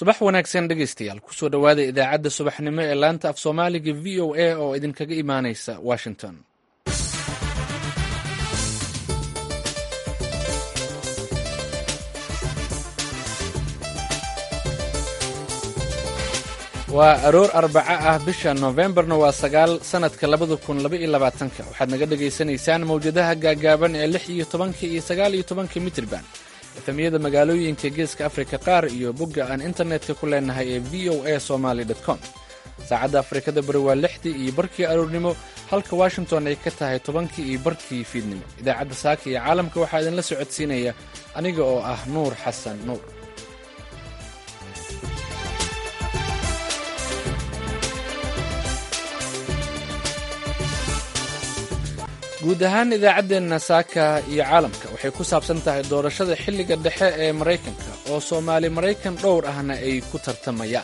subax wanaagsan dhegaystayaal kusoo dhowaada idaacadda subaxnimo ee laanta af soomaaliga v o a oo idinkaga imaanaysa washington waa aroor arbaco ah bisha noofembarna waa sagaal sannadka labada kun laba iyo labaatanka waxaad naga dhagaysanaysaan mawjadaha gaagaaban ee lix iyo tobanka iyo sagaal iyo tobanka mitrban efemiyada magaalooyinka geeska afrika qaar iyo bogga aan internetka ku leenahay ee v o a somaly com saacadda afrikada bari waa lixdii iyo barkii aroornimo halka washington ay ka tahay tobankii iyo barkii fiidnimo idaacadda saaka iyo caalamka waxaa idinla socodsiinaya aniga oo ah nuur xasan nuur guud ahaan idaacaddeenna saaka iyo caalamka waxay ku saabsan tahay doorashada xilliga dhexe ee maraykanka oo soomaali maraykan dhowr ahna ay ku tartamayaan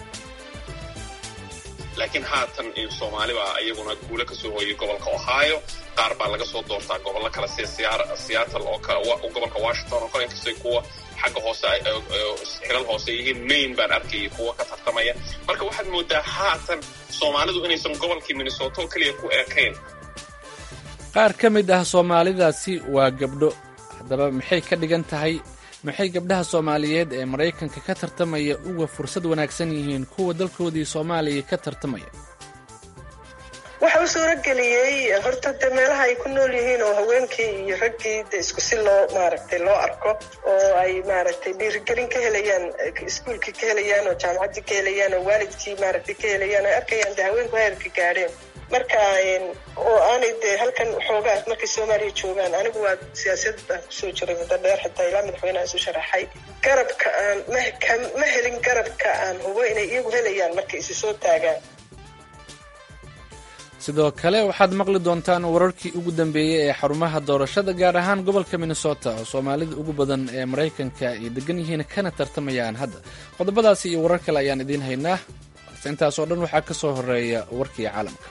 laakiin haatan soomaali baa iyaguna guule ka soo hooyay gobolka ohio qaar baa laga soo doortaa gobollo kale sida seattle oo gobolka washington oo kale inkastay kuwa xagga hoose xilal hoose yihiin maine baan arkayay kuwa ka tartamaya marka waxaad moodaa haatan soomaalidu inaysan gobolkii minnesota oo keliya ku ekayn qaar ka mid ah soomaalidaasi waa gabdho haddaba maxay ka dhigan tahay maxay gabdhaha soomaaliyeed ee maraykanka ka tartamaya uga fursad wanaagsan yihiin kuwa dalkoodii soomaaliya ka tartamaya waxa u suurageliyey horta de meelaha ay ku nool yihiin oo haweenkii iyo raggii de isku si loo maaragtay loo arko oo ay maaragtay dhiirigelin ka helayaan iskuolkii ka helayaan oo jaamacaddii ka helayaan oo waalidkii maaragtay ka helayaan ay arkayaan de haweenku heerka gaadheen marka oo aanay dee halkan xoogaa markay soomaaliya joogaan anigu waa siyaasiyad baan kusoo jiray muddo dheer xitaa ilaa madaxweyneha isu sharaxay garabka aan ma helin garabka aan hubo inay iyagu helayaan markay isi soo taagaan sidoo kale waxaad maqli doontaan wararkii ugu dambeeyey ee xarumaha doorashada gaar ahaan gobolka minnesota oo soomaalida ugu badan ee maraykanka ay degan yihiin kana tartamayaan hadda qodobadaasi iyo warar kale ayaan idiin haynaa balse intaas oo dhan waxaa ka soo horeeya warkii caalamka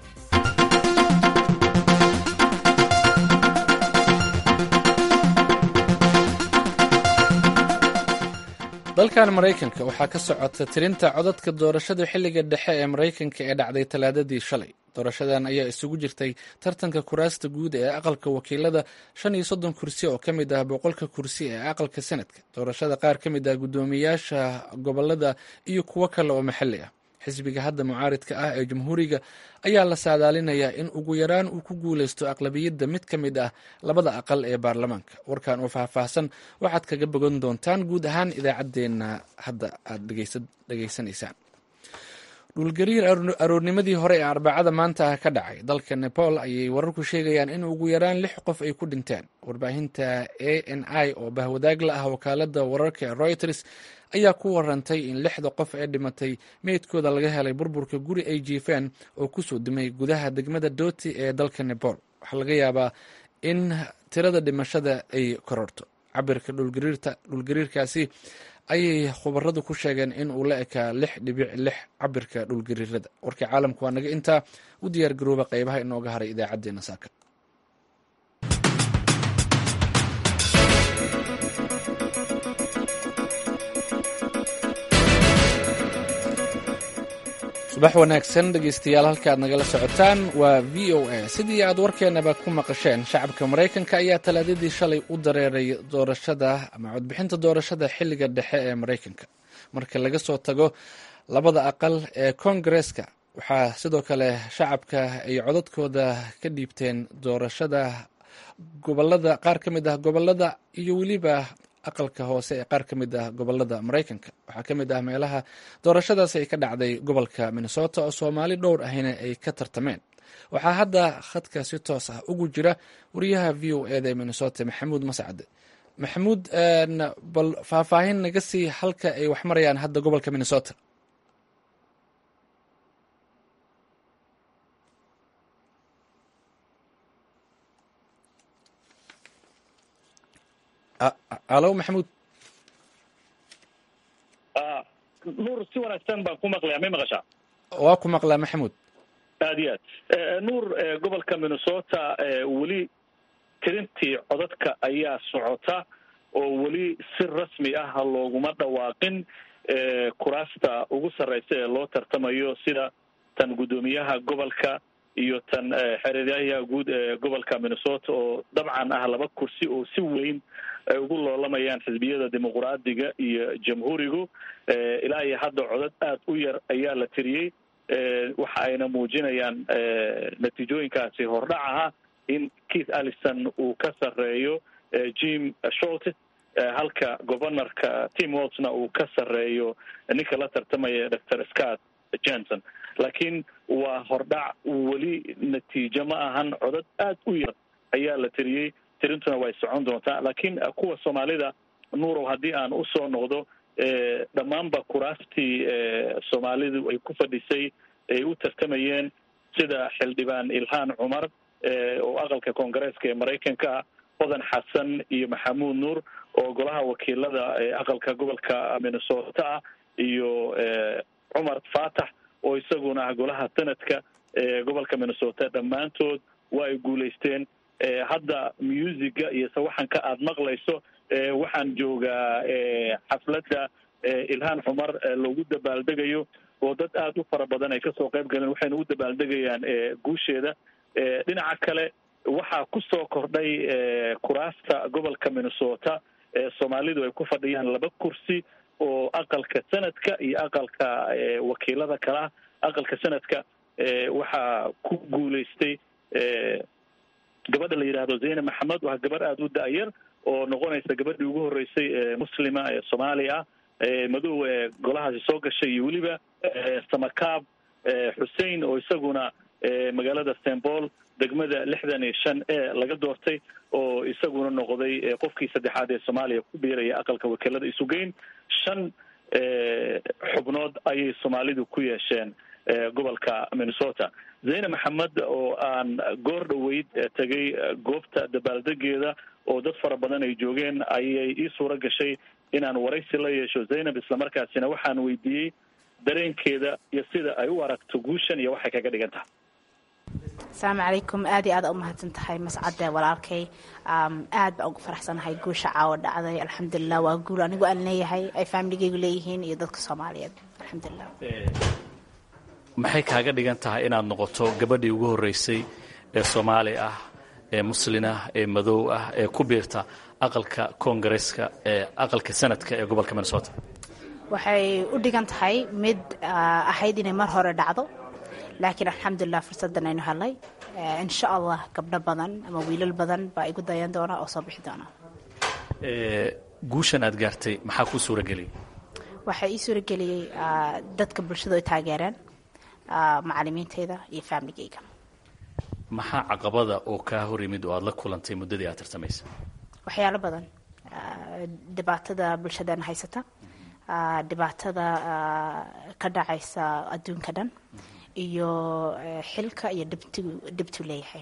dalkan maraykanka waxaa ka socota tirinta codadka doorashada xilliga dhexe ee maraykanka ee dhacday talaadadii shalay doorashadan ayaa isugu jirtay tartanka kuraasta guud ee aqalka wakiilada shan iyo soddon kursi oo ka mid ah boqolka kursi ee aqalka senadka doorashada qaar ka mid ah guddoomiyaasha gobolada iyo kuwo kale oo maxalli ah xisbiga hadda mucaaridka ah ee jamhuuriga ayaa la saadaalinayaa in ugu yaraan uu ku guuleysto aqlabiyadda mid ka mid ah labada aqal ee baarlamaanka warkan oo faahfaahsan waxaad kaga bogan doontaan guud ahaan idaacaddeenna hadda aad dhegaysanaysaan dhulgariir aroornimadii hore ee arbacada maanta ah ka dhacay dalka nepal ayay wararku sheegayaan in ugu yaraan lix qof ay ku dhinteen warbaahinta a n i oo bahwadaag la ah wakaalada wararka ee reuters ayaa ku warantay in lixda qof ee dhimatay meydkooda laga helay burburka guri ay jiifeen oo kusoo dumay gudaha degmada dooti ee dalka nepal waxaa laga yaabaa in tirada dhimashada ay kororto cabirka dhulgariirkaasi ayay khubaradu ku sheegeen in uu la ekaa lix dhibic lix cabirka dhulgariirada warkii caalamka waa naga intaa u diyaar garooba qeybaha inooga haray idaacadeena saaka subax wanaagsan dhegeystayaal halka aad nagala socotaan waa v o a sidii aad warkeenaba ku maqasheen shacabka maraykanka ayaa talaadadii shalay u dareeray doorashada ama codbixinta doorashada xilliga dhexe ee maraykanka marka laga soo tago labada aqal ee koongareeska waxaa sidoo kale shacabka ay codadkooda ka dhiibteen doorashada gobolada qaar ka mid ah gobolada iyo weliba aqalka hoose ee qaar ka mid ah gobolada maraykanka waxaa ka mid ah meelaha doorashadaasi ay ka dhacday gobolka minnesota oo soomaali dhowr ahina ay ka tartameen waxaa hadda khadka si toos ah ugu jira wariyaha v o eda ee minnesota maxamuud mascade maxamuud bal faahfaahin naga sii halka ay wax marayaan hadda gobolka minnesota alo maxamuud nuur si wanaagsan baan ku maqlayaa may maqashaa waa ku maqlaa maxamuud aad iyo aad nuur gobolka minnesota weli tirintii codadka ayaa socota oo weli si rasmi ah looguma dhawaaqin kuraasta ugu sarreysa ee loo tartamayo sida tan guddoomiyaha gobolka iyo tan xereeryaha guud ee gobolka minnesota oo dabcan ah laba kursi oo si weyn ay ugu loolamayaan xisbiyada dimuqraadiga iyo jamhuurigu ilaa iyo hadda codad aada u yar ayaa la tiriyey waxa ayna muujinayaan natiijooyinkaasi hordhac aha in keith allison uu ka sarreeyo jim sholts halka governorka tim waltsna uu ka sarreeyo ninka la tartamaya doctor scott johnson laakiin waa hordhac weli natiijo ma ahan codad aada u yar ayaa la tiriyey tirintuna way socon doontaa laakiin kuwa soomaalida nuurow haddii aan usoo noqdo dhammaanba kuraastii soomaalidu ay ku fadhisay ay u tartamayeen sida xildhibaan ilhaan cumar oo aqalka koongareeska ee maraykanka hodan xasan iyo maxamuud nuur oo golaha wakiilada aqalka gobolka minnesota ah iyo cumar faatax oo isaguna ah golaha sanadka ee gobolka minnesota dhammaantood waa ay guulaysteen hadda musiga iyo sawaxanka aada maqlayso waxaan joogaa xafladda ilhaan cumar loogu dabaaldegayo oo dad aada u fara badan ay kasoo qayb galeen waxayna u dabaaldegayaan guusheeda dhinaca kale waxaa kusoo kordhay kuraasta gobolka minnesota ee soomaalidu ay ku fadhiyaan laba kursi oo aqalka sanadka iyo aqalka wakiilada kala aqalka sanadka waxaa ku guulaystay gabadha la yidhaahdo zeyne maxamed waa gabarh aada u da-yar oo noqonaysa gabadhii ugu horreysay ee muslima ee soomaali ah madow ee golahaasi soo gashay iyo weliba samakaab xussein oo isaguna magaalada st paul degmada lixdan iyo shan e laga doortay oo isaguna noqday qofkii saddexaad ee soomaaliya ku biiraya aqalka wakiilada isugeyn shan xubnood ayay soomaalidu ku yeesheen gobolka minnesota zeyne maxamed oo aan goor dhoweyd tegay goobta dabaaldegeeda oo dad fara badan ay joogeen ayay ii suura gashay inaan waraysi la yeesho zaynab islamarkaasina waxaan weydiiyey dareenkeeda iyo sida ay u aragto guushan iyo waxay kaga dhigan tahay asalaamu calaykum aad iyo aada u mahadsan tahay mascade walaalkay aad baa ugu faraxsanahay guusha caawa dhacday alxamdulilah waa guul anigu aan leeyahay ay faamiligeygu leeyihiin iyo dadka soomaaliyeed alxamdulilah maxay kaaga dhigan tahay inaad noqoto gabadhii ugu horreysay ee soomaali ah ee muslin ah ee madow ah ee ku biirta aqalka koongareeska ee aqalka sanadka ee gobolka minnesota waxay u dhigan tahay mid ahayd inay mar hore dhacdo laakiin alxamdulilah fursaddan aynu helnay insha allah gabdho badan ama wiilal badan baa igu dayan doona oo soo bixi doona guushan aad gaartay maxaa kuu suurageliyay waxaa ii suurageliyey dadka bulshadu ay taageereen macalimiintayda iyo faamiligeyga maxaa caqabada oo kaa hor yimid oo aada la kulantay muddadii aad tartamaysa waxyaalo badan dhibaatada bulshadeena haysata dhibaatada ka dhacaysa adduunka dhan iyo xilka iyo dhibtu dhibtu leeyahay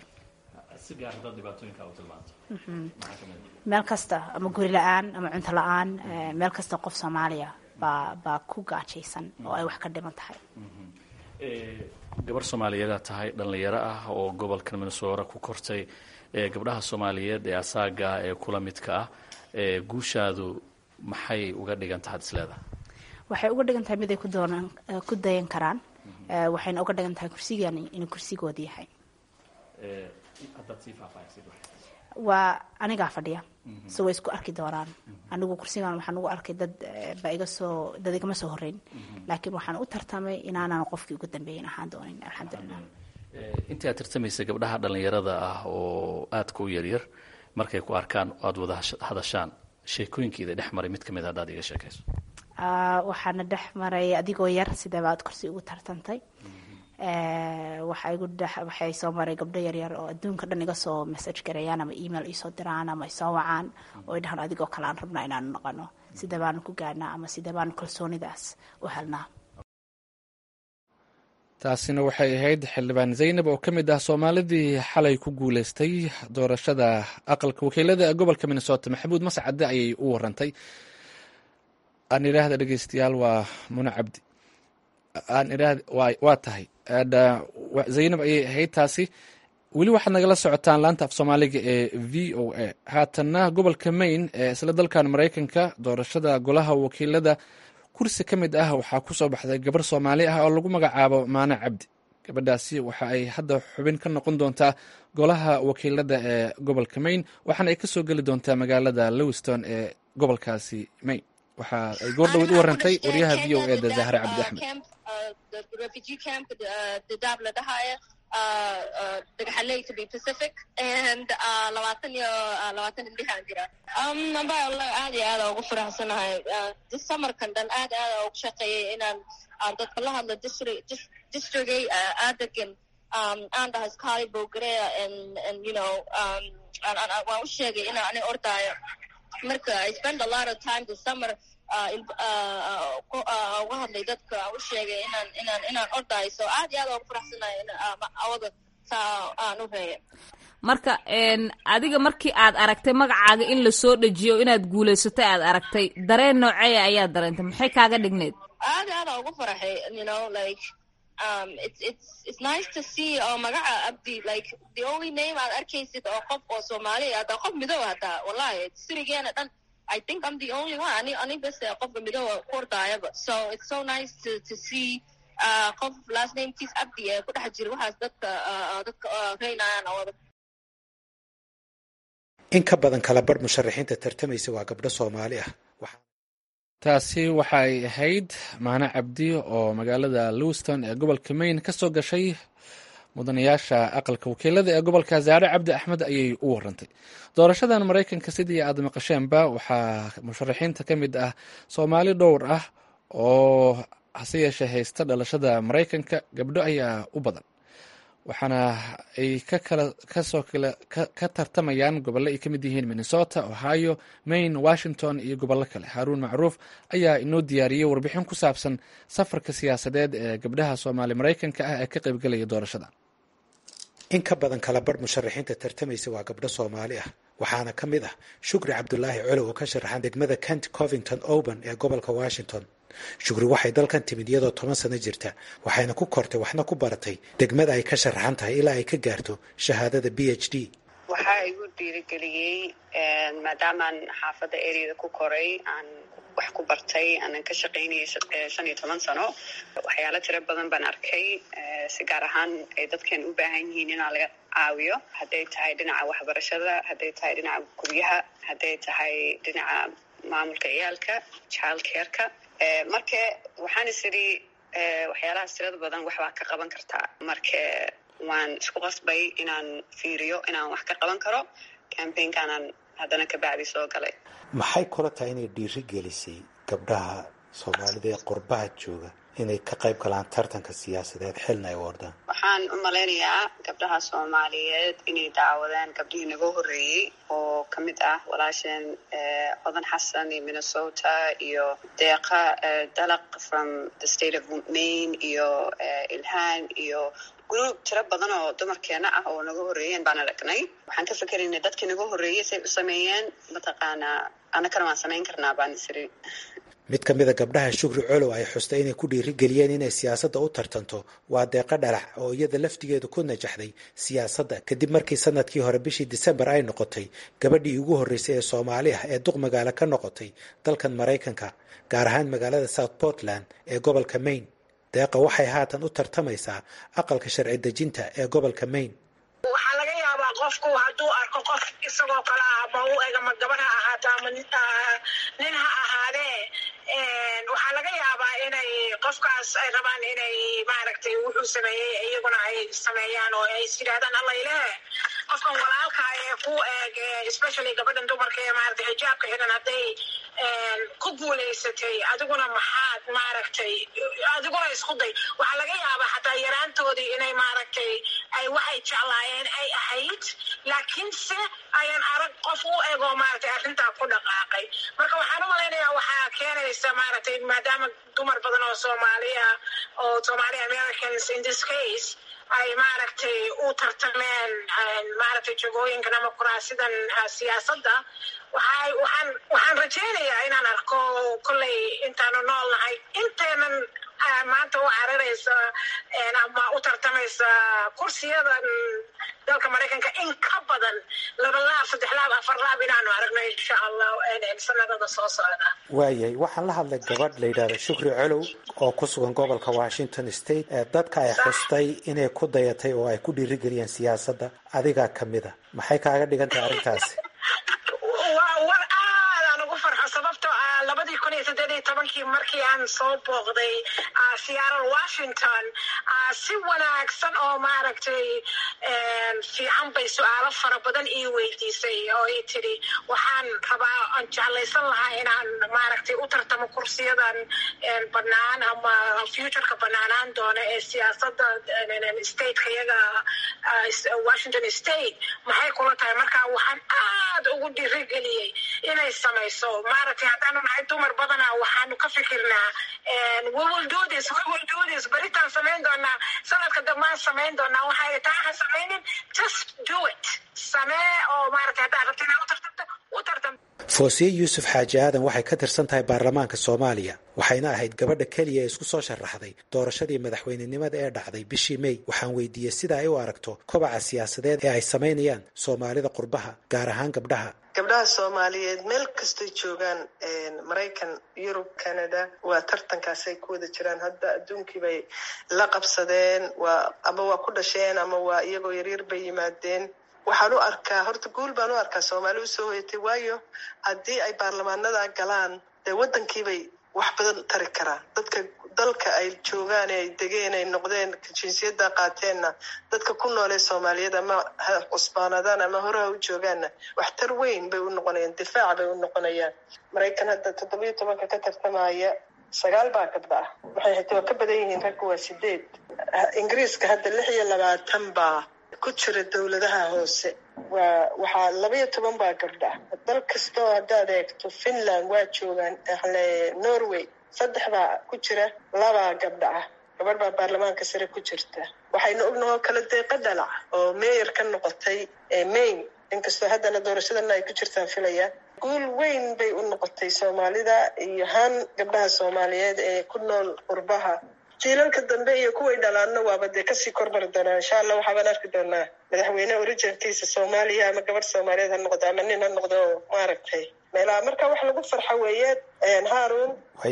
meel kasta ama guri la-aan ama cunto la-aan meel kasta qof soomaaliya baa baa ku gaajaysan oo ay wax ka dhiman tahay gabar soomaaliyeedaa tahay dhallinyaro ah oo gobolka minnesota ku kortay gabdhaha soomaaliyeed ee asaaga ah ee kula midka ah guushaadu maxay uga dhigan tahay ad isleedahay waxay uga dhigan tahay mid ay kudoonaan ku dayan karaan waxayna uga dhigan tahay kursigani inuu kursigooda yahay waa anigaa fadhiya so way isku arki doonaan anigu kursigan waxaan ugu arkay dad ba iga soo dad igama soo horeyn laakiin waxaan u tartamay inaanan qofkii ugu dambeeyin ahaan doonin alxamdulilah intii aad tartamaysa gabdhaha dhallinyarada ah oo aadka u yaryar markay ku arkaan aada wada hadashaan sheekooyinkeeda dhex maray mid kamid haddaad iga sheekayso waxaana dhex maray adigoo yar sideeba aad kursi ugu tartantay waxaa igu dhex waxay soo maray gabdho yaryar oo adduunka dhan iga soo message gareeyaan ama email isoo diraan ama isoo wacaan oo ay dhahaan adigoo kale aan rabnaa inaanu noqono sidee baanu ku gaadhnaa ama sidee baanu kalsoonidaas u helnaa taasina waxay ahayd xildhibaan zaynab oo ka mid ah soomaalidii xalay ku guuleystay doorashada aqalka wakiilada ee gobolka minnesota maxamuud mascade ayay u warantay aan idhaahda dhegeystayaal waa muna cabdi aan idhaahda waa tahay zaynab ayay ahayd taasi weli waxaad nagala socotaan laanta af soomaaliga ee v o a haatanna gobolka maine ee isla dalkan maraykanka doorashada golaha wakiilada kursi ka mid ah waxaa ku soo baxday gabar soomaali ah oo lagu magacaabo maane cabdi gabadhaasi waxa ay hadda xubin ka noqon doontaa golaha wakiilada ee gobolka maine waxaana ay kasoo geli doontaa magaalada lowiston ee gobolkaasi maine waxa ay goor dhaweyd u warantay wariyaha v o e da zahre cabdi axmed dagaxaley to be pacific and labaatan iyo labaatan indhixaan jira amba wallahi aad iyo aada ugu faraxsanahay samarkan dhan aad aada ugu shaqeeyay inaan dadka la hadlo districtgay aadagan aan dhahay skali bogarea and and you know waan u sheegay inaan ani ordaayo marka i spend a lot of time this summer uga hadlay dadka aan u sheegay inaan inaan inaan ordaayo so aad iyo aad ugu faraxsanahay awada saa aan u reeya marka adiga markii aad aragtay magacaaga in lasoo dejiyo inaad guulaysatay aad aragtay dareen nooceeya ayaa dareentay maxay kaaga dhigneyd aad aada ugu faraxay you know like um it's it's it's nice to see oo magaca abdi like the only name aad arkaysid oo qof oo soomaali hataa qof midow hataa wallahi sirigeena dhan I think I'm the only one ani ani bes qofka midooba ku ordaayaba so it's so nice to to see uh qof last name kiis abdi ee ku dhex jira waxaas dadka dadka reynayaan oo in ka badan kala barh musharaxiinta tartamaysa waa gabdho soomaali ah taasi waxa ay ahayd maane cabdi oo magaalada lowiston ee gobolka maine ka soo gashay mudanayaasha aqalka wakiilada ee gobolka zaare cabdi axmed ayay u warantay doorashadan maraykanka sidii aad maqasheenba waxaa musharaxiinta ka mid ah soomaali dhowr ah oo hase yeeshee haysta dhalashada maraykanka gabdho ayaa u badan waxaana ay kasoo ka tartamayaan gobollo ay ka mid yihiin minnesota ohio maine washington iyo gobollo kale haaruun macruuf ayaa inoo diyaariyey warbixin ku saabsan safarka siyaasadeed ee gabdhaha soomaali maraykanka ah ee ka qaybgelaya doorashada in ka badan kala barh musharaxiinta tartamaysa waa gabdho soomaali ah waxaana ka mid ah shukri cabdulaahi colow oo ka sharaxan degmada kent covington oban ee gobolka washington shukri waxay dalkan timid iyadoo toban sano jirta waxayna ku kortay waxna ku baratay degmada ay ka sharaxan tahay ilaa ay ka gaarto shahaadada b h d waxaa igu dhiirigeliyey maadaamaan xaafadda eryada ku koray aan wax ku bartay aanan ka shaqaynayay shan iyo toban sano waxyaalo tiro badan baan arkay si gaar ahaan ay dadkan u baahan yihiin inaa laga caawiyo hadday tahay dhinaca waxbarashada hadday tahay dhinaca guryaha hadday tahay dhinaca maamulka ciyaalka child careka marka waxaan is idhi waxyaalahaas tirada badan waxbaa ka qaban kartaa marka waan isku qasbay inaan fiiriyo inaan wax ka qaban karo cambaynkaanaan haddana ka bacdi soo galay maxay kula tahay inay dhiiri gelisay gabdhaha soomaalida ee qurbaha jooga inay ka qayb galaan tartanka siyaasadeed xilna ay u ordaan waxaan u malaynayaa gabdhaha soomaaliyeed inay daawadeen gabdhihii naga horreeyey oo ka mid ah walaasheen codan xasan iyo minnesota iyo deeqa dalaq from the state of maine iyo ilhaan iyo group tiro badan oo dumarkeena ah oo naga horreeyeen baan aragnay waxaan ka fikeraynay dadkii naga horreeyey say u sameeyeen mataqaanaa annakana waan samayn karnaa baan isiri mid ka mid a gabdhaha shukri colow ay xustay inay ku dhiirigeliyeen inay siyaasadda u tartanto waa deeqa dhalax oo iyada laftigeedu ku najaxday siyaasadda kadib markii sanadkii hore bishii disembar ay noqotay gabadhii ugu horreysay ee soomaali ah ee duq magaalo ka noqotay dalkan maraykanka gaar ahaan magaalada south portland ee gobolka maine deeqa waxay haatan u tartamaysaa aqalka sharci dejinta ee gobolka maine waxaa laga yaabaa qofku hadduu arko qof isagoo kale ah ama u eg ama gabar ha ahaato ama nin ha ahaadee waxaa laga yaabaa inay qofkaas ay rabaan inay maaragtay wuxuu sameeyey iyaguna ay sameeyaan oo ay is yidhahdaan allayle qofkan walaalka ee ku eeg especially gabadhan dumarka ee maaragtay xijaabka xidhan hadday ku guulaysatay adiguna maxaad maaragtay adiguna isku day waxaa laga yaabaa xataa yaraantoodii inay maaragtay ay waxay jeclaayeen ay ahayd laakiinse ayaan arag qof u egoo maaragtay arrintaa ku dhaqaaqay marka waxaan u malaynayaa waxaa keenaysa maaragtay maadaama dumar badan oo soomaaliya oo somali americans in this case ay maaragtay u tartameen maaragtay jagooyinkan ama kuraasidan siyaasadda waxay waxaan waxaan rajaynayaa inaan arko kolley intaanu nool nahay inteenan maanta u cararaysa ama u tartamaysa kursiyadan dalka maraykanka in ka badan laba laab saddex laab afar laab inaanu aragno insha allah sanadada soo socda waayahay waxaan la hadlay gabadh la yidhahdo shukri colow oo ku sugan gobolka washington state ee dadka ay xustay inay ku dayatay oo ay ku dhiirigeliyeen siyaasadda adigaa ka mid a maxay kaaga dhigan tahay arrintaasi waa war aadaan ugu farxo sababtoo ah labadii kun iyo saddeed iyo tobankii markii aan soo booqday seattle washington si wanaagsan oo maaragtay fiican bay su-aalo fara badan ii weydiisay oo i tidhi waxaan rabaa aan jeclaysan lahaa inaan maaragtay u tartamo kursiyadan banaan ama futureka banaanaan doona ee siyaasadda stateka iyaga washington state maxay kula tahay marka waxaan aad ugu dhiirigeliyey inay samayso maaragtay haddaanu nahay dumar badana waxaanu ka fikirnaa beritaan samayn doonaa sanadka dambaan samayn doonaa waxay taa ha samaynin just do it samee oo maaragtay haddaad rabto inaad u tartamto u tartam foosiye yuusuf xaaji aadan waxay ka tirsan tahay baarlamaanka soomaaliya waxayna ahayd gabadha keliya ee isku soo sharaxday doorashadii madaxweynenimada ee dhacday bishii mey waxaan weydiiyey sida ay u aragto kobaca siyaasadeed ee ay samaynayaan soomaalida qurbaha gaar ahaan gabdhaha gabdhaha soomaaliyeed meel kastay joogaan maraykan yurub canada waa tartankaasay ku wada jiraan hadda adduunkii bay la qabsadeen waa ama waa ku dhasheen ama waa iyagoo yaryar bay yimaadeen waxaan u arkaa horta guul baan u arkaa soomaali usoo hoyatay waayo haddii ay baarlamaanada galaan dee waddankiibay wax badan tari karaan dadka dalka ay joogaan ee ay degeen ay noqdeen jinsiyadda qaateenna dadka ku noolee soomaaliyad ama ha cusbaanadaan ama horeha u joogaanna waxtar weyn bay u noqonayaan difaac bay u noqonayaan maraykan hadda toddobiyo tobanka ka tartamaya sagaal baa gabdha ah waxay hata waa ka badan yihiin ragga waa sideed ingiriiska hadda lix iyo labaatan baa ku jira dowladaha hoose waa waxaa labaiyo toban baa gabdha dal kastoo haddaad eegto finland waa joogaan norway saddex baa ku jira labaa gabdha ah gabadh baa baarlamaanka sare ku jirta waxaynu ognahoo kala deeqa dhalac oo meyer ka noqotay maine inkastoo haddana doorashadana ay ku jirtaan filaya guul weyn bay u noqotay soomaalida iyo haan gabdhaha soomaaliyeed ee ku nool qurbaha jiilalka dambe iyo kuway dhalaanna waaba dee kasii kormari doonaa insha allah waxaabaan arki doonaa madaxweyne originkiisa soomaaliya ama gabadh soomaaliyeed ha noqdo ama nin ha noqdo oo maaragtay meelaha marka wax lagu farxa weeyaan haarun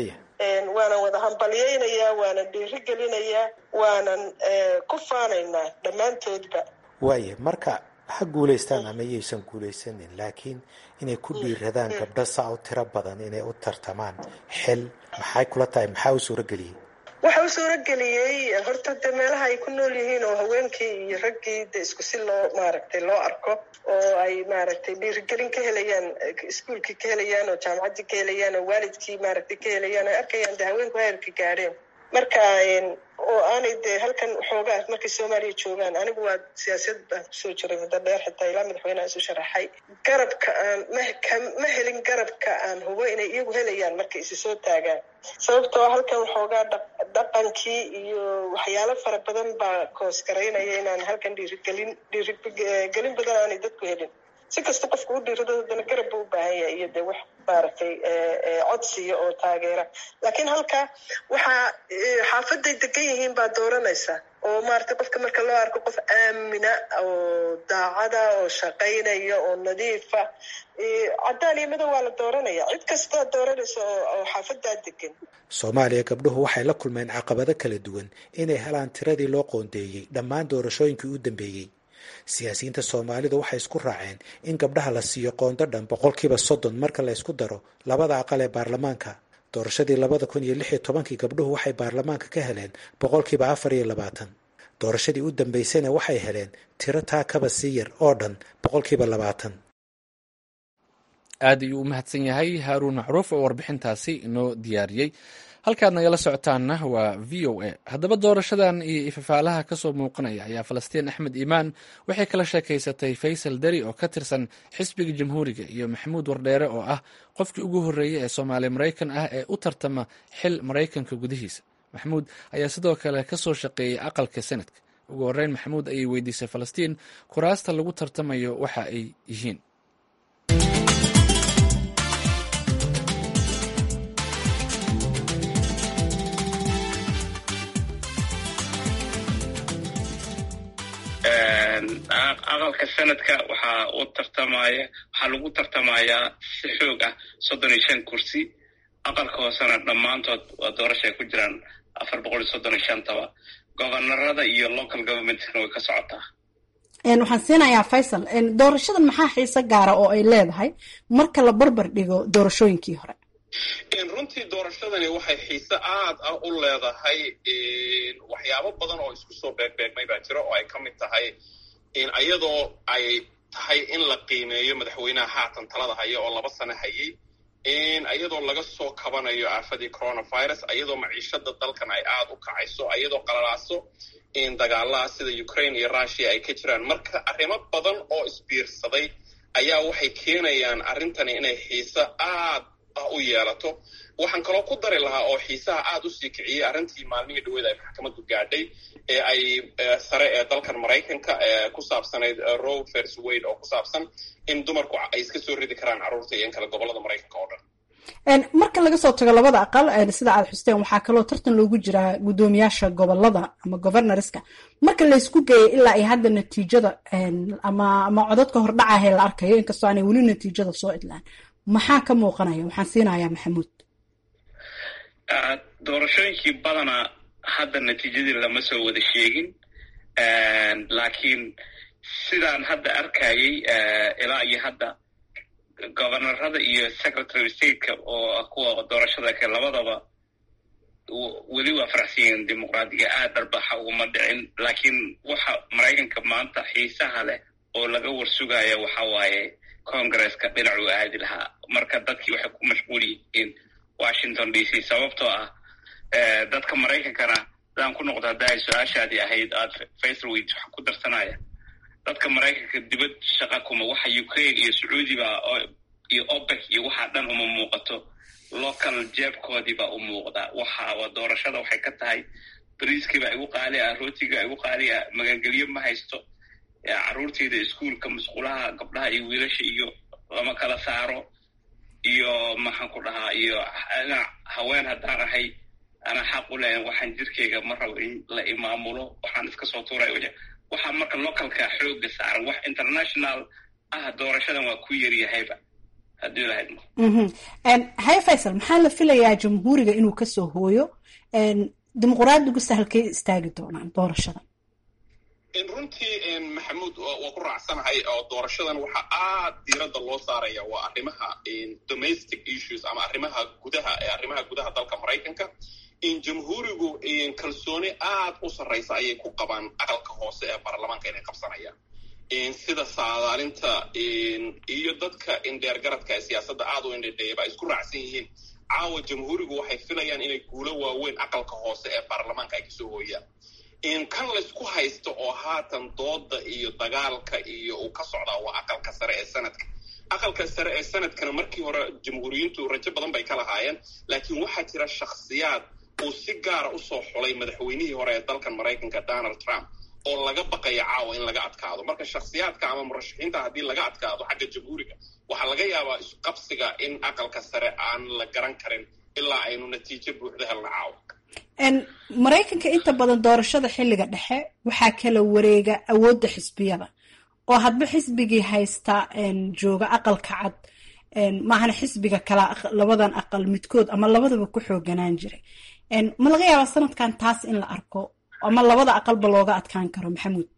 waanan wada hambalyaynayaa waanan dhiirigelinayaa waanan ku faanaynaa dhammaantoodba waaya marka ha guulaystaan ama yaysan guulaysanin laakiin inay ku dhiiradaan gabdho saa u tiro badan inay u tartamaan xil maxay kula tahay maxaa u suurageliyey waxa u suurageliyey horta de meelaha ay ku nool yihiin oo haweenkii iyo raggii de isku si loo maaragtay loo arko oo ay maaragtay dhiirigelin ka helayaan iskuolkii ka helayaan oo jaamacaddii ka helayaan oo waalidkii maaragtay ka helayaan ay arkayaan de haweenku heerka gaadheen marka oo aanay de halkan xoogaa markay soomaaliya joogaan anigu waa siyaasiyad baan kusoo jiray muddo dheer xitaa ilaa madaxweyneha isu sharaxay garabka aan ma helin garabka aan hubo inay iyagu helayaan markay isi soo taagaan sababtoo halkan waxoogaa dhaqankii iyo waxyaalo fara badan baa koosgaraynaya inaan halkan dhiirigelin dhiirigelin badan aanay dadku helin si kasta qofku u dhiirado haddana garab buu u baahan yahay iyo de wax maaragtay codsiya oo taageera laakiin halka waxaa xaafaday degan yihiin baa dooranaysa oo maaragtay qofka marka loo arko qof aamina oo daacada oo shaqaynaya oo nadiifa caddaan iyo madow waa la dooranaya cid kastaa dooranaysa oo xaafadaa degan soomaaliya gabdhuhu waxay la kulmeen caqabado kala duwan inay helaan tiradii loo qoondeeyey dhammaan doorashooyinkii u dambeeyey siyaasiyiinta soomaalidu waxay isku raaceen in gabdhaha la siiyo qoondo dhan boqolkiiba soddon marka la ysku daro labada aqal ee baarlamaanka doorashadii labada kun iyo lix iyo tobankii gabdhuhu waxay baarlamaanka ka heleen boqolkiiba afar iyo labaatan doorashadii u dambeysayna waxay heleen tiro taa kaba sii yar oo dhan boqolkiiba labaatan aad ayuu u mahadsan yahay haaruun macruuf oo warbixintaasi inoo diyaariyey halkaad nagala socotaanna waa v o a haddaba doorashadan iyo ifafaalaha kasoo muuqanaya ayaa falastiin axmed iimaan waxay kala sheekaysatay faysal deri oo ka tirsan xisbiga jamhuuriga iyo maxamuud wardheere oo ah qofkii ugu horreeyey ee soomaali maraykan ah ee u tartama xil maraykanka gudihiisa maxamuud ayaa sidoo kale kasoo shaqeeyey aqalka senadka ugu horreyn maxamuud ayay weydiisay falastiin kuraasta lagu tartamayo waxa ay yihiin aqalka sanadka waxaa u tartamaya waxaa lagu tartamayaa si xoog ah soddon iyo shan kursi aqalka hoosena dhammaantood waa doorasha ay ku jiraan afar boqol iyo soddon iyo shantaba gobanarada iyo local governmentkana way ka socotaa waxaan siinayaa faysal doorashadan maxaa xiise gaara oo ay leedahay marka la barbar dhigo doorashooyinkii hore runtii doorashadani waxay xiise aad ah u leedahay waxyaabo badan oo isku soo beegbeegmay baa jira oo ay ka mid tahay iyadoo ay tahay in la qiimeeyo madaxweynaha haatan talada haya oo laba sano hayay iyadoo laga soo kabanayo aafadii coronavirus iyadoo maciishada dalkan ay aad u kacayso iyadoo qalalaaso dagaalaha sida ukraine iyo russia ay ka jiraan marka arrimo badan oo isbiirsaday ayaa waxay keenayaan arrintani inay xiise aad ah u yeelato waxaan kaloo ku dari lahaa oo xiisaha aad u sii kiciyey arrintii maalmihii dhaweed ay maxkamaddu gaadhay ee ay sare ee dalkan maraykanka ee ku saabsanayd row fers wade oo ku saabsan in dumarku ay iska soo ridi karaan carruurta iyo in kale gobollada maraykanka oo dhan marka laga soo tago labada aqal sida aad xusteen waxaa kaloo tartan loogu jiraa guddoomiyaasha gobolada ama governorska marka laysku geeyay ilaa ay hadda natiijada ama ama codadka hordhacahe la arkayo inkastoo aanay weli natiijada soo idlaan maxaa ka muuqanaya waxaan siinayaa maxamuud doorashooyinkii badanaa hadda natiijadii lama soo wada sheegin laakiin sidaan hadda arkayay ilaa iyo hadda governorada iyo secretary stateka oo kuwa doorashada ke labadaba weli waa faraxsan yihiin dimuqraadiga aad darbaxa uguma dhicin laakiin waxa maraykanka maanta xiisaha leh oo laga warsugaya waxa waaye congresska dhinacuu aadi lahaa marka dadkii waxay ku mashquul yihiin washington d c sababtoo ah dadka maraykankana hadaan ku noqdo hadda ay su-aashaadii ahayd aad facerwit waxa ku darsanaya dadka maraykanka dibad shaqa kuma waxa ukraine iyo sacuudiba iyo opec iyo waxaa dhan uma muuqato local jeebkoodiibaa u muuqdaa waxaa doorashada waxay ka tahay bariiskiiba igu qaali ah rootiga igu qaali ah magangelyo ma haysto carruurteyda iskuolka masquulaha gabdhaha iyo wiilasha iyo lama kala saaro iyo maxaan ku dhahaa iyo haween haddaan ahay anaa xaq u leeyan waxaan jirkeyga ma rabo in la imaamulo waxaan iska soo tuuraya wajh waxaa marka localka xooga saaran wax international ah doorashadan waa ku yaryahayba haddii lahayd haye faysal maxaa la filayaa jamhuuriga inuu kasoo hooyo dimuqraadigu sahalkay istaagi doonaan doorashada runtii maxamuud waa ku raacsanahay oo doorashadan waxaa aad diiradda loo saaraya waa arrimaha domestic issues ama arrimaha gudaha ee arrimaha gudaha dalka maraykanka jamhuurigu kalsooni aad u sarraysa ayay ku qabaan aqalka hoose ee baarlamaanka inay qabsanayaan sida saadaalinta iyo dadka indheergaradka ee siyaasadda aad u indhedheeyaba ay isku raacsan yihiin caawa jamhuurigu waxay filayaan inay guulo waaweyn aqalka hoose ee baarlamaanka ay kasoo hooyaan kan laysku haysto oo haatan dooda iyo dagaalka iyo uu ka socdaa waa aqalka sare ee sanadka aqalka sare ee sanadkana markii hore jamhuuriyiintu rajo badan bay ka lahaayeen laakiin waxaa jira shakhsiyaad uu si gaara usoo xulay madaxweynihii hore ee dalkan maraykanka donald trump oo laga baqaya caawa in laga adkaado marka shakhsiyaadka ama murashaxiinta haddii laga adkaado xagga jamhuuriga waxaa laga yaabaa isqabsiga in aqalka sare aan la garan karin ilaa aynu natiijo buuxda helna caawa maraykanka inta badan doorashada xilliga dhexe waxaa kala wareega awoodda xisbiyada oo hadba xisbigii haysta jooga aqalka cad maahana xisbiga kala labadan aqal midkood ama labadaba ku xooganaan jiray ma laga yaabaa sanadkan taas in la arko ama labada aqalba looga adkaan karo maxamuud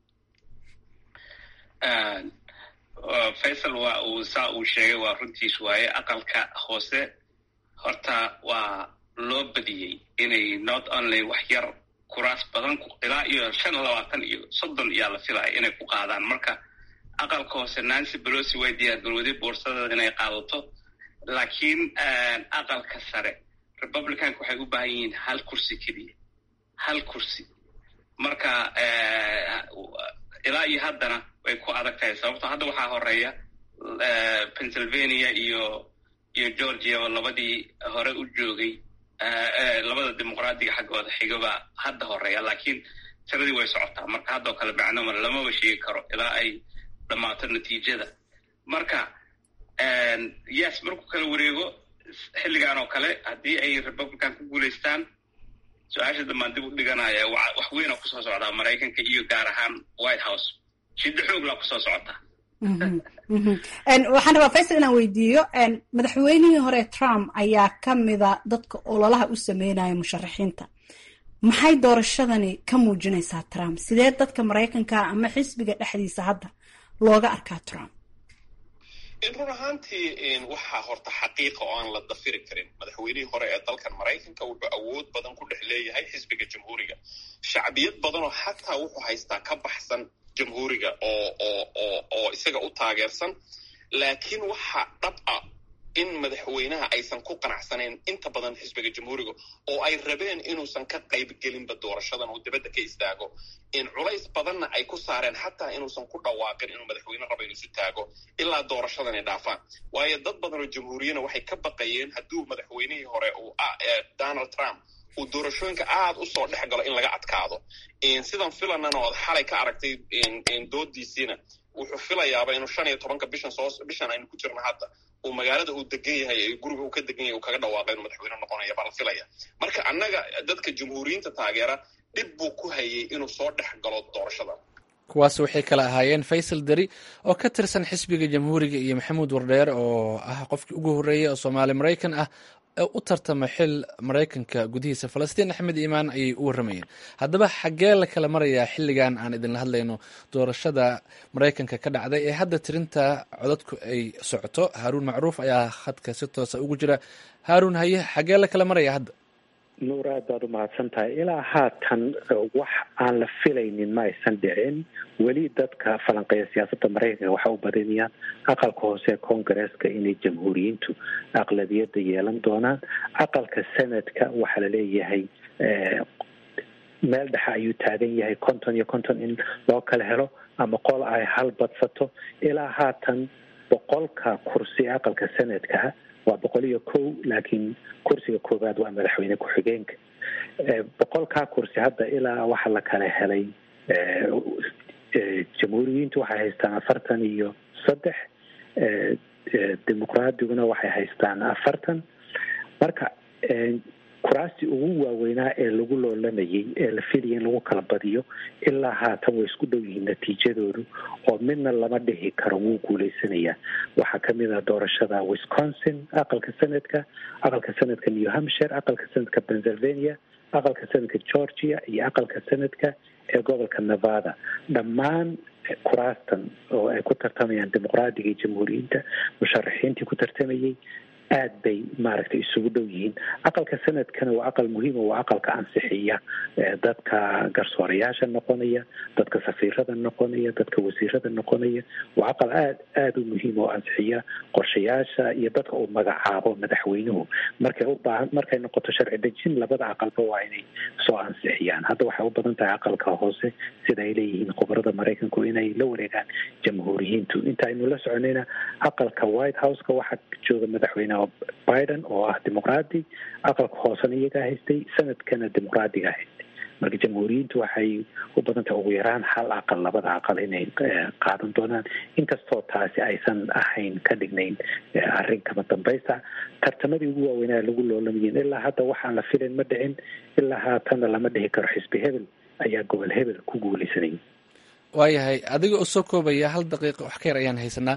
faysal waa uu saa uu sheegay waa runtiis waaye aqalka hoose horta waa loo badiyey inay not only wax yar kuraas badan ilaa iyo shan iyo labaatan iyo soddon iyaa la filaya inay ku qaadaan marka aqalka hoose nancy belosi way diyaargarowday boorsadeeda inay qaadato laakiin aqalka sare republicanka waxay u baahan yihiin hal kursi keliya hal kursi marka ilaa iyo haddana way ku adag tahay sababto hadda waxaa horeeya pennsylvania iyo iyo georgia oo labadii hore u joogay labada dimuqraadiga xaggooda xigaba hadda horeeya laakiin tiradii way socotaa marka haddoo kale macnoma lamaba sheegi karo ilaa ay dhammaato natiijada marka yes markuu kala wareego xilligan oo kale haddii ay republican ku guulaystaan su-aasha dambaan dib u dhiganaya wax weyn oo kusoo socdaa maraykanka iyo gaar ahaan white house shiddo xooglaa kusoo socota waxaan rabaa faysal inaan weydiiyo madaxweynihii hore trump ayaa ka mida dadka ololaha u sameynaya musharaxiinta maxay doorashadani ka muujinaysaa trump sidee dadka maraykanka ama xisbiga dhexdiisa hadda looga arkaa trump run ahaantii waxaa horta xaqiiqa oo aan la dafiri karin madaxweynihii hore ee dalkan maraykanka wuxuu awood badan ku dhex leeyahay xisbiga jamhuuriga shacbiyad badanoo xataa wuxuu haystaa ka baxsan jamhuuriga oo oo oo oo isaga u taageersan laakiin waxaa dhab ah in madaxweynaha aysan ku qanacsanayn inta badan xisbiga jamhuuriga oo ay rabeen inuusan ka qayb gelinba doorashadan uu dibadda ka istaago in culays badanna ay ku saareen xataa inuusan ku dhawaaqin inuu madaxweyne rabo inuu isu taago ilaa doorashadani dhaafaan waayo dad badan oo jamhuuriyana waxay ka baqayeen hadduu madaxweynihii hore uu donald trump uu doorashooyinka aad u soo dhex galo in laga adkaado sidan filanana ood xalay ka aragtay doodiisiina wuxuu filayaaba inuu shan iyo tobanka bishan soo bishan aynu ku jirno hadda uu magaalada uu degan yahay ee guriga uu ka degan yahay uu kaga dhawaaqay inuu madaxweyne noqonaya baa la filaya marka annaga dadka jamhuuriyiinta taageera dhib buu ku hayay inuu soo dhex galo doorashada kuwaas waxay kala ahaayeen faysal deri oo ka tirsan xisbiga jamhuuriga iyo maxamuud wardheer oo ah qofkii ugu horreeyey oo soomaali maraykan ah u tartama xil maraykanka gudihiisa falastiin axmed iimaan ayay u warramayeen haddaba xaggee la kala marayaa xilligan aan idinla hadlayno doorashada maraykanka ka dhacday ee hadda tirinta codadku ay socoto haaruun macruuf ayaa khadka si toosa ugu jira haaruun haye xaggee la kala maraya hadda nuur aad baad u mahadsan tahay ilaa haatan wax aan la filaynin ma aysan dhicin weli dadka falanqeeya siyaasadda maraykanka waxa u badinayaan aqalka hoose ee koongareeska inay jamhuuriyiintu aqlabiyadda yeelan doonaan aqalka senadka waxaa la leeyahay meel dhexe ayuu taagan yahay konton iyo konton in loo kala helo ama qol ay hal badsato ilaa haatan boqolka kursi ee aqalka senadka waa boqol iyo kow laakiin kursiga koowaad waa madaxweyne ku-xigeenka boqolkaa kursi hadda ilaa waxaa la kala helay jamhuuriyiintu waxay haystaan afartan iyo saddex dimuqraadiguna waxay haystaan afartan marka kuraasti ugu waaweynaa ee lagu loolamayay ee la filaya in lagu kala badiyo ilaa haatan way isku dhow yihiin natiijadoodu oo midna lama dhihi karo wuu guuleysanayaa waxaa kamid ah doorashada wisconsin aqalka senadka aqalka senadka new hampshire aqalka senadka pennsylvania aqalka senadka georgia iyo aqalka senadka ee gobolka nevada dhammaan kuraastan oo ay ku tartamayaan dimuqraadiga iyo jamhuuriyiinta musharaxiintii ku tartamayay aad bay maaragtay isugu dhow yihiin aqalka sanadkana waa aqal muhiima waa aqalka ansixiya dadka garsoorayaasha noqonaya dadka safiirada noqonaya dadka wasiirada noqonaya waa aqal aad aada u muhiim oo ansixiya qorshayaasha iyo dadka uu magacaabo madaxweynuhu markay u baahan markay noqoto sharci dejin labada aqalba waa inay soo ansixiyaan hadda waxay u badan tahay aqalka hoose sida ay leeyihiin khubarada maraykanku inay la wareegaan jamhuuriyiintu inta aynu la soconayna aqalka white houseka waxaa jooga madaxweyne biden oo ah dimuqraadi aqalka hoosena iyagaa haystay sanadkana dimuqraadiga haystay marka jamhuuriyiintu waxay u badan tahay ugu yaraan hal aqal labada aqal inay qaadan doonaan inkastoo taasi aysan ahayn ka dhignayn arrin kama dambaysa tartamadii ugu waaweynaa lagu loolamayiin ilaa hadda waxaan la filayn ma dhicin ilaa haatana lama dhihi karo xisbi hebel ayaa gobol hebel ku guuleysanayay waayahay adiga oo soo koobaya hal daqiiqa wax ka yar ayaan haysanaa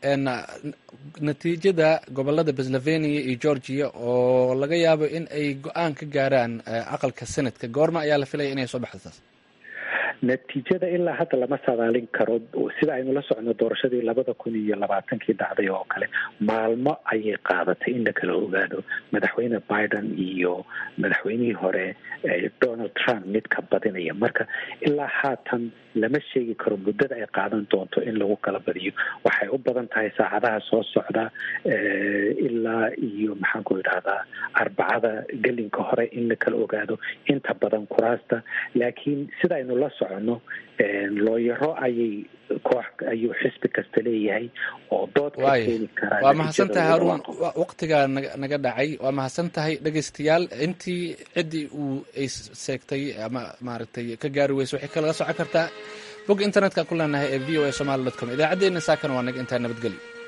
natiijada gobolada pennsylvania iyo georgia oo laga yaabo in ay go-aan ka gaaraan aqalka senadka goorma ayaa la filaya inay soo baxdo taas natiijada ilaa hadda lama saadaalin karo sida aynu la socno doorashadii labada kun iyo labaatankii dhacday oo kale maalmo ayay qaadatay in la kala ogaado madaxweyne biden iyo madaxweynihii hore donald trump mid ka badinaya marka ilaa haatan lama sheegi karo muddada ay qaadan doonto in lagu kala badiyo waxay u badan tahay saacadaha soo socda ilaa iyo maxaan ku idhahdaa arbacada gelinka hore in la kala ogaado inta badan kuraasta laakiin sida aynu la socono looyaro ayay koox ayuu xisbi kasta leeyahay oo dood ka keeni karaa waa mahadsantahay haruun waqtigaa naga naga dhacay waa mahadsan tahay dhegeystayaal intii ciddii uu ay seegtay ama maaragtay ka gaari weyso waxay kalaga socon kartaa bog internetka ku leenahay ee v o a somaali dot com idaacaddeenna saakana waa naga intaa nabadgelyo